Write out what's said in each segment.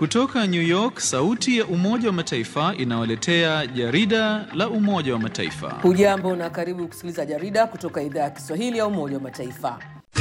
Kutoka New York, sauti ya Umoja wa Mataifa inawaletea jarida la Umoja wa Mataifa. Hujambo na karibu kusikiliza jarida kutoka idhaa ya Kiswahili ya Umoja wa Mataifa.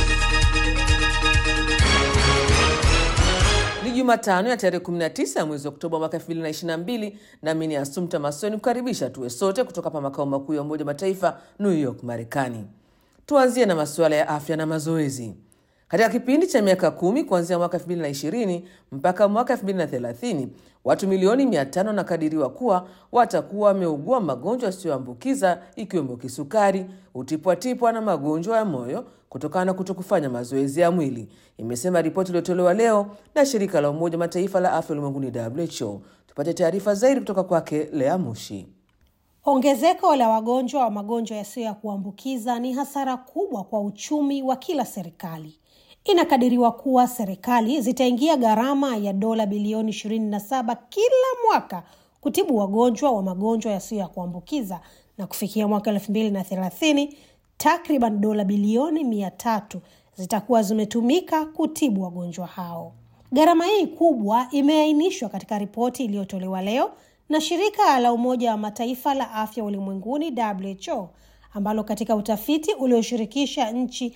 Ni Jumatano ya tarehe 19 ya mwezi Oktoba mwaka 2022, nami ni Asumta Masoni kukaribisha tuwe sote kutoka hapa makao makuu ya Umoja wa Mataifa, New York, Marekani. Tuanzie na masuala ya afya na mazoezi. Katika kipindi cha miaka kumi kuanzia mwaka 2020 mpaka mwaka 2030 watu milioni 500 wanakadiriwa kuwa watakuwa wameugua magonjwa yasiyoambukiza ikiwemo kisukari, utipwatipwa na magonjwa ya moyo kutokana na kutokufanya mazoezi ya mwili, imesema ripoti iliyotolewa leo na shirika la Umoja Mataifa la afya ulimwenguni WHO. Tupate taarifa zaidi kutoka kwake Lea Mushi. Ongezeko la wagonjwa wa magonjwa yasiyo ya kuambukiza ni hasara kubwa kwa uchumi wa kila serikali. Inakadiriwa kuwa serikali zitaingia gharama ya dola bilioni 27 kila mwaka kutibu wagonjwa wa magonjwa yasiyo ya kuambukiza na kufikia mwaka 2030 takriban dola bilioni mia tatu zitakuwa zimetumika kutibu wagonjwa hao. Gharama hii kubwa imeainishwa katika ripoti iliyotolewa leo na shirika la Umoja wa Mataifa la afya ulimwenguni WHO ambalo katika utafiti ulioshirikisha nchi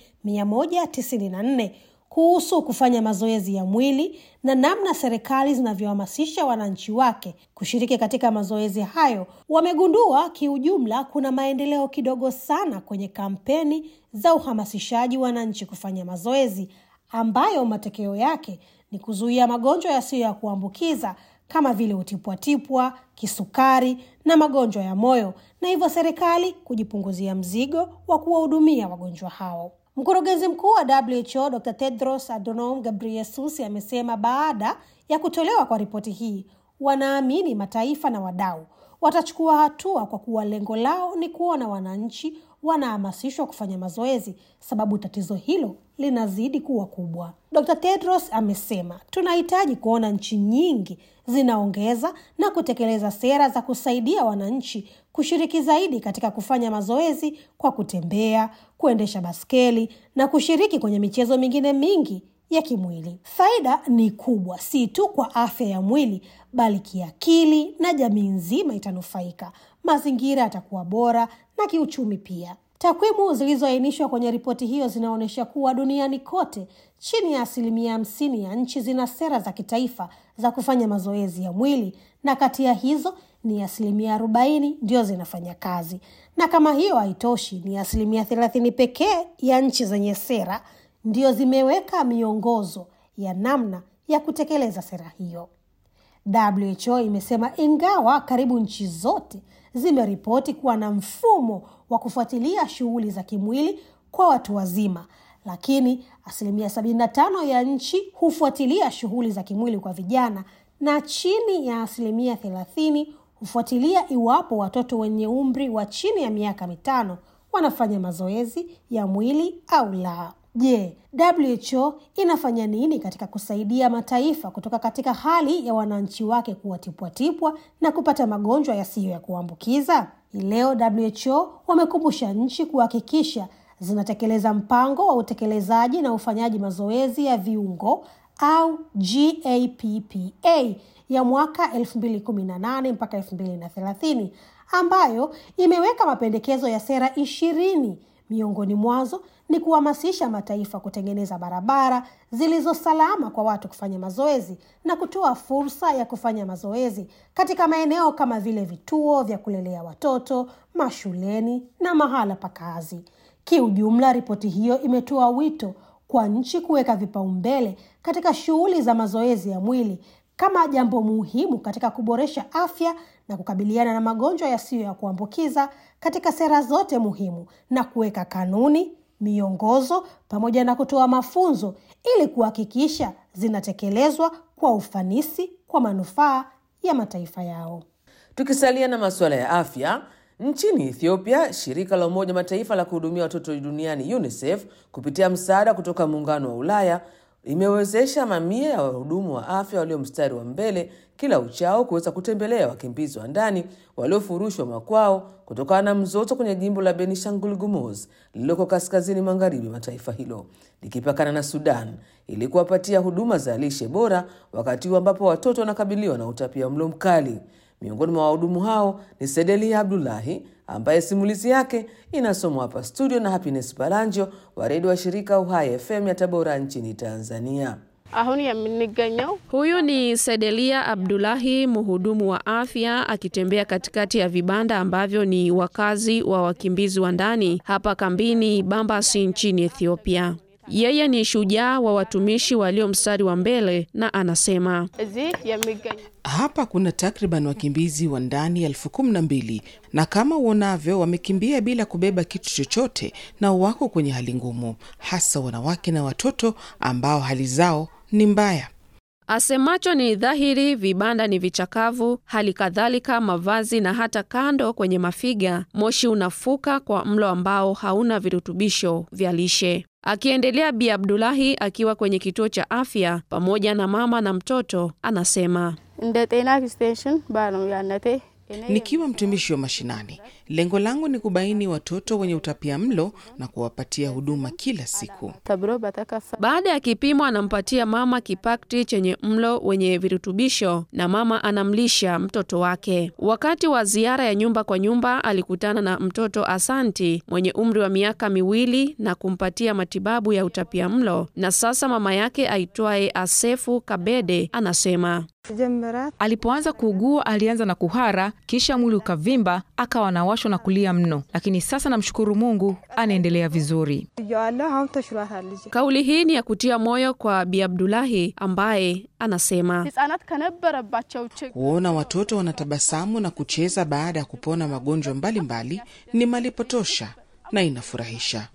194 kuhusu kufanya mazoezi ya mwili na namna serikali zinavyohamasisha wananchi wake kushiriki katika mazoezi hayo, wamegundua kiujumla kuna maendeleo kidogo sana kwenye kampeni za uhamasishaji wananchi kufanya mazoezi, ambayo matokeo yake ni kuzuia magonjwa yasiyo ya kuambukiza kama vile utipwatipwa, kisukari na magonjwa ya moyo, na hivyo serikali kujipunguzia mzigo wa kuwahudumia wagonjwa hao. Mkurugenzi mkuu wa WHO Dr. Tedros Adhanom Ghebreyesus amesema baada ya kutolewa kwa ripoti hii, wanaamini mataifa na wadau watachukua hatua kwa kuwa lengo lao ni kuona wananchi wanahamasishwa kufanya mazoezi, sababu tatizo hilo linazidi kuwa kubwa. Dr. Tedros amesema tunahitaji kuona nchi nyingi zinaongeza na kutekeleza sera za kusaidia wananchi kushiriki zaidi katika kufanya mazoezi kwa kutembea, kuendesha baskeli na kushiriki kwenye michezo mingine mingi ya kimwili. Faida ni kubwa, si tu kwa afya ya mwili, bali kiakili, na jamii nzima itanufaika. Mazingira yatakuwa bora na kiuchumi pia. Takwimu zilizoainishwa kwenye ripoti hiyo zinaonyesha kuwa duniani kote chini ya asilimia hamsini ya nchi zina sera za kitaifa za kufanya mazoezi ya mwili, na kati ya hizo ni asilimia arobaini ndio zinafanya kazi, na kama hiyo haitoshi, ni asilimia thelathini pekee ya nchi zenye sera ndio zimeweka miongozo ya namna ya kutekeleza sera hiyo. WHO imesema ingawa karibu nchi zote zimeripoti kuwa na mfumo wa kufuatilia shughuli za kimwili kwa watu wazima, lakini asilimia 75 ya nchi hufuatilia shughuli za kimwili kwa vijana na chini ya asilimia 30 hufuatilia iwapo watoto wenye umri wa chini ya miaka mitano wanafanya mazoezi ya mwili au la. Je, WHO inafanya nini katika kusaidia mataifa kutoka katika hali ya wananchi wake kuwa tipwatipwa na kupata magonjwa yasiyo ya kuambukiza? Leo WHO wamekumbusha nchi kuhakikisha zinatekeleza mpango wa utekelezaji na ufanyaji mazoezi ya viungo au GAPPA ya mwaka 2018 mpaka 2030 ambayo imeweka mapendekezo ya sera ishirini miongoni mwazo ni kuhamasisha mataifa kutengeneza barabara zilizo salama kwa watu kufanya mazoezi na kutoa fursa ya kufanya mazoezi katika maeneo kama vile vituo vya kulelea watoto, mashuleni na mahala pa kazi. Kiujumla, ripoti hiyo imetoa wito kwa nchi kuweka vipaumbele katika shughuli za mazoezi ya mwili kama jambo muhimu katika kuboresha afya na kukabiliana na magonjwa yasiyo ya kuambukiza katika sera zote muhimu na kuweka kanuni, miongozo pamoja na kutoa mafunzo ili kuhakikisha zinatekelezwa kwa ufanisi kwa manufaa ya mataifa yao. Tukisalia na masuala ya afya, nchini Ethiopia, shirika la Umoja Mataifa la kuhudumia watoto duniani UNICEF kupitia msaada kutoka Muungano wa Ulaya imewezesha mamia ya wahudumu wa afya walio mstari wa mbele kila uchao kuweza kutembelea wakimbizi wa ndani waliofurushwa makwao kutokana na mzozo kwenye jimbo la Benishangul Gumuz lililoko kaskazini magharibi mwa taifa hilo likipakana na Sudan ili kuwapatia huduma za lishe bora wakati huu ambapo watoto wanakabiliwa na utapia mlo mkali. Miongoni mwa wahudumu hao ni Sedelia Abdullahi ambaye simulizi yake inasomwa hapa studio na Happiness Balanjo wa redio wa shirika Uhai FM ya Tabora nchini Tanzania. አሁን የምንገኘው Huyu ni Sedelia Abdulahi, mhudumu wa afya akitembea katikati ya vibanda ambavyo ni wakazi wa wakimbizi wa ndani hapa kambini Bambasi nchini Ethiopia. Yeye ni shujaa wa watumishi walio mstari wa mbele na anasema እዚህ የሚገኘው Hapa kuna takriban wakimbizi wa ndani elfu kumi na mbili na kama uonavyo, wamekimbia bila kubeba kitu chochote na wako kwenye hali ngumu, hasa wanawake na watoto ambao hali zao ni mbaya. Asemacho ni dhahiri, vibanda ni vichakavu, hali kadhalika mavazi na hata kando kwenye mafiga, moshi unafuka kwa mlo ambao hauna virutubisho vya lishe. Akiendelea, Bi Abdulahi akiwa kwenye kituo cha afya pamoja na mama na mtoto, anasema እንደ ጤና ኤክስቴንሽን ባለሙያነቴ እኔ Nikiwa mtumishi wa mashinani, lengo langu ni kubaini watoto wenye utapia mlo na kuwapatia huduma kila siku. ተብሎ በተከፈ Baada ya kipimo anampatia mama kipakti chenye mlo wenye virutubisho na mama anamlisha mtoto wake. Wakati wa ziara ya nyumba kwa nyumba alikutana na mtoto Asanti mwenye umri wa miaka miwili na kumpatia matibabu ya utapia mlo, na sasa mama yake aitwaye Asefu Kabede anasema ጀምራት Alipoanza kuugua alianza na kuhara, kisha mwili ukavimba, akawa anawashwa na kulia mno, lakini sasa namshukuru Mungu anaendelea vizuri. እያዋለሁ አሁን ተሽሏታል ልጅ kauli hii ni ya kutia moyo kwa Bi Abdulahi ambaye anasema ህጻናት ከነበረባቸው ችግር Kuona watoto wanatabasamu na kucheza baada ya kupona magonjwa mbalimbali ni malipo tosha na inafurahisha.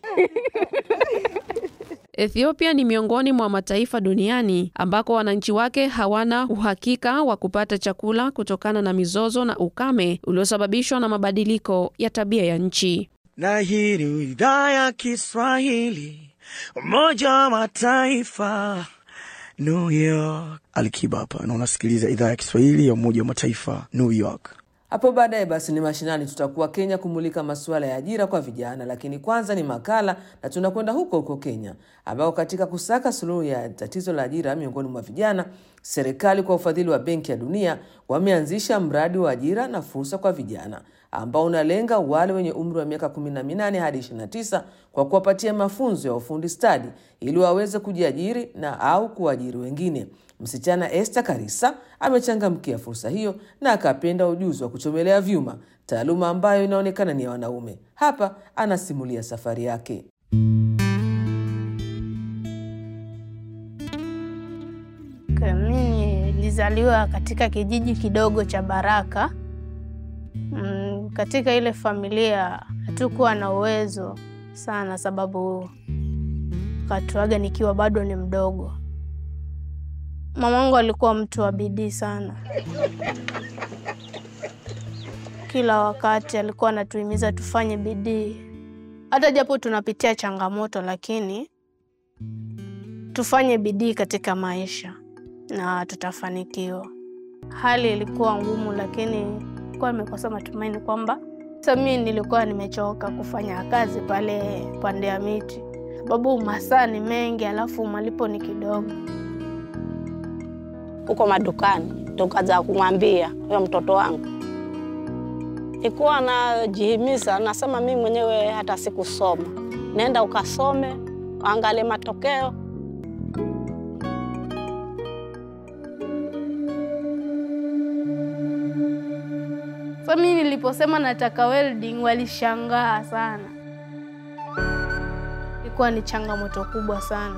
Ethiopia ni miongoni mwa mataifa duniani ambako wananchi wake hawana uhakika wa kupata chakula kutokana na mizozo na ukame uliosababishwa na mabadiliko ya tabia ya nchi. na hii ni idhaa ya Kiswahili Umoja wa Mataifa New York. Alikiba hapa na unasikiliza idhaa ya Kiswahili ya Umoja wa Mataifa New York. Hapo baadaye basi ni mashinani, tutakuwa Kenya kumulika masuala ya ajira kwa vijana, lakini kwanza ni makala na tunakwenda huko huko Kenya, ambako katika kusaka suluhu ya tatizo la ajira miongoni mwa vijana, serikali kwa ufadhili wa Benki ya Dunia wameanzisha mradi wa ajira na fursa kwa vijana ambao unalenga wale wenye umri wa miaka 18 hadi 29 kwa kuwapatia mafunzo ya ufundi stadi ili waweze kujiajiri na au kuajiri wengine. Msichana Esther Karisa amechangamkia fursa hiyo na akapenda ujuzi wa kuchomelea vyuma, taaluma ambayo inaonekana ni ya wanaume. Hapa anasimulia safari yake. Mimi nilizaliwa katika kijiji kidogo cha Baraka. Mm, katika ile familia hatukuwa na uwezo sana, sababu katuaga nikiwa bado ni mdogo. Mamangu alikuwa mtu wa bidii sana, kila wakati alikuwa anatuhimiza tufanye bidii, hata japo tunapitia changamoto, lakini tufanye bidii katika maisha na tutafanikiwa. Hali ilikuwa ngumu, lakini nilikuwa nimekosa matumaini kwamba sasa mimi nilikuwa nimechoka kufanya kazi pale pande ya miti, sababu masaa ni mengi, alafu malipo ni kidogo. huko madukani, tukaza kumwambia huyo mtoto wangu, ikuwa najihimiza, nasema mimi mwenyewe hata sikusoma, nenda ukasome, angalie matokeo. Sasa mimi niliposema nataka welding, walishangaa sana. Ilikuwa ni changamoto kubwa sana.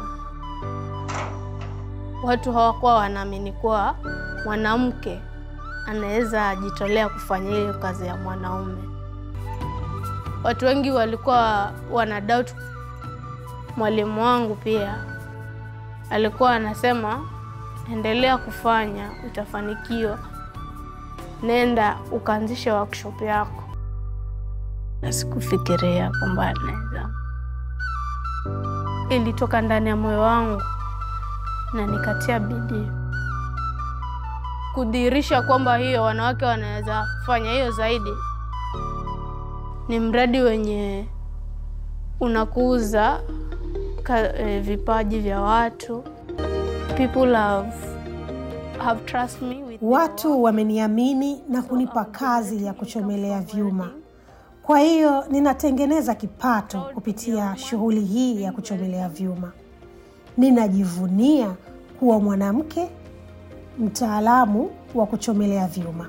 Watu hawakuwa wanaamini kuwa mwanamke anaweza ajitolea kufanya hiyo kazi ya mwanaume. Watu wengi walikuwa wana doubt. Mwalimu wangu pia alikuwa anasema, endelea kufanya, utafanikiwa nenda ukaanzisha workshop yako, na sikufikiria kwamba naweza. Ilitoka ndani ya moyo wangu na nikatia bidii. kudhihirisha kwamba hiyo wanawake wanaweza fanya hiyo zaidi. Ni mradi wenye unakuza ka, eh, vipaji vya watu. People have, have trust me with Watu wameniamini na kunipa kazi ya kuchomelea vyuma. Kwa hiyo ninatengeneza kipato kupitia shughuli hii ya kuchomelea vyuma. Ninajivunia kuwa mwanamke mtaalamu wa kuchomelea vyuma.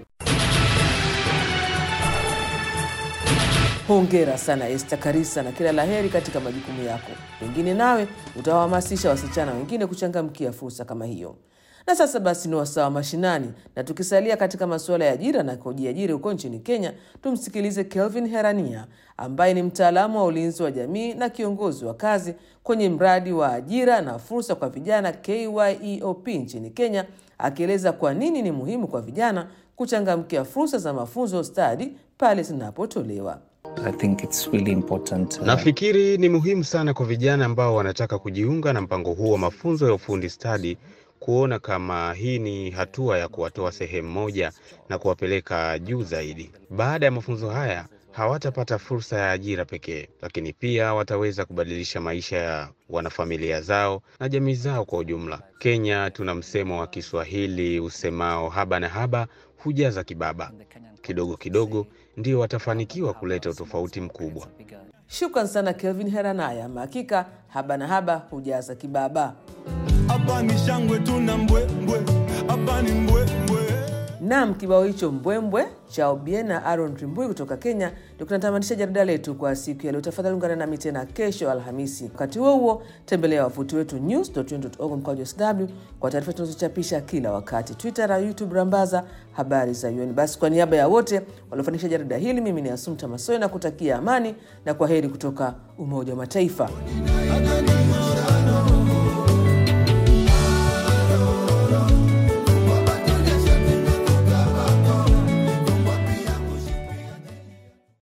Hongera sana Esther Karisa na kila laheri katika majukumu yako. Pengine nawe utawahamasisha wasichana wengine kuchangamkia fursa kama hiyo. Na sasa basi ni wasaa wa mashinani, na tukisalia katika masuala ya ajira na kujiajiri huko nchini Kenya, tumsikilize Kelvin Herania ambaye ni mtaalamu wa ulinzi wa jamii na kiongozi wa kazi kwenye mradi wa ajira na fursa kwa vijana KYEOP nchini Kenya, akieleza kwa nini ni muhimu kwa vijana kuchangamkia fursa za mafunzo stadi pale zinapotolewa. I think it's really important. uh, Nafikiri ni muhimu sana kwa vijana ambao wanataka kujiunga na mpango huu wa mafunzo ya ufundi stadi kuona kama hii ni hatua ya kuwatoa sehemu moja na kuwapeleka juu zaidi. Baada ya mafunzo haya hawatapata fursa ya ajira pekee, lakini pia wataweza kubadilisha maisha ya wanafamilia zao na jamii zao kwa ujumla. Kenya tuna msemo wa Kiswahili usemao haba na haba hujaza kibaba. Kidogo kidogo ndio watafanikiwa kuleta utofauti mkubwa. Shukran sana Kelvin Heranaya. Ama hakika haba na haba hujaza kibaba. hapa ni shangwe tuna mbwembwe hapa ni mbwembwe Nam, kibao hicho mbwembwe cha Obien na Aaron Rimbui kutoka Kenya ndio kinatamatisha jarida letu kwa siku ya leo. Tafadhali ungana nami tena kesho Alhamisi. Wakati huo huo, tembelea wavuti wetu news.un.org mkwaju sw kwa taarifa tunazochapisha kila wakati, Twitter na YouTube rambaza habari za UN. Basi kwa niaba ya wote waliofanikisha jarida hili, mimi ni Asumta Masoe na kutakia amani na kwa heri kutoka Umoja wa Mataifa.